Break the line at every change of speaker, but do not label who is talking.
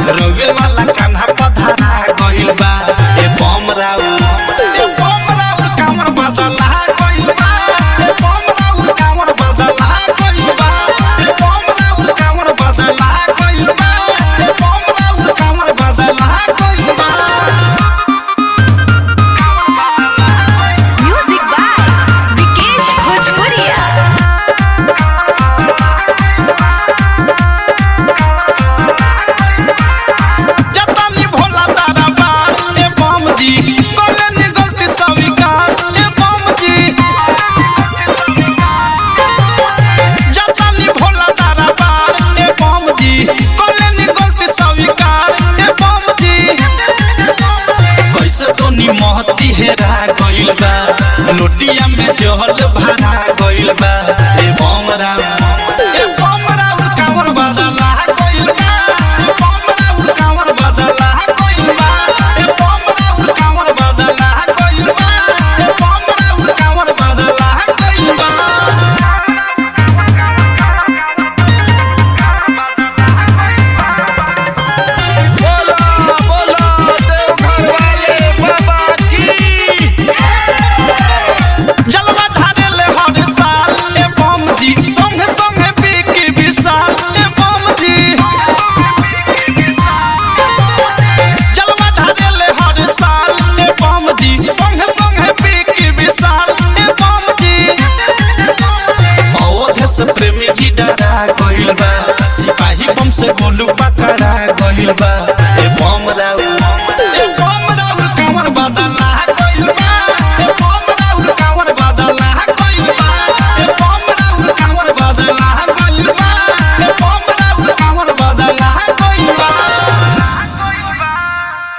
रोगे वाला कान्हा पधारा गइल बा ए बम राउ ए बम राउ कामर बदला गइल बा ए बम राउ कामर बदला गइल बा ए बम राउ कामर बदला गइल बा ए बम राउ कामर बदला गइल बा
Music by Vikesh Bhojpuria.
जतनी भोला तारा बा ए बम जी कोले नि गलती स्वीकार ए बम जी जतनी भोला तारा बा ए बम जी कोले नि गलती स्वीकार ए बम जी कैसे तो नि महती हेरा गइल बा लोटिया में जहल भरा गइल बा ए बम राम ए बम राम कांवर बदला गइल बा ए बम राम कांवर बदला गइल बा ए बम राम कांवर बदला गइल बा ए बम राम कांवर बदला गइल बा
बोला बोला देवघर वाले बाबा की
जलवा ढारेले हर साल ए बम जी संगे संगे बिकी विशाल ए बम जी जलवा ढारेले हर साल ए बम जी संगे संगे बिकी विशाल ए बम जी अवध से प्रेमी जी डरा गइल बा सिपाही बम से गोलू पकड़ा गइल बा ए बम राउ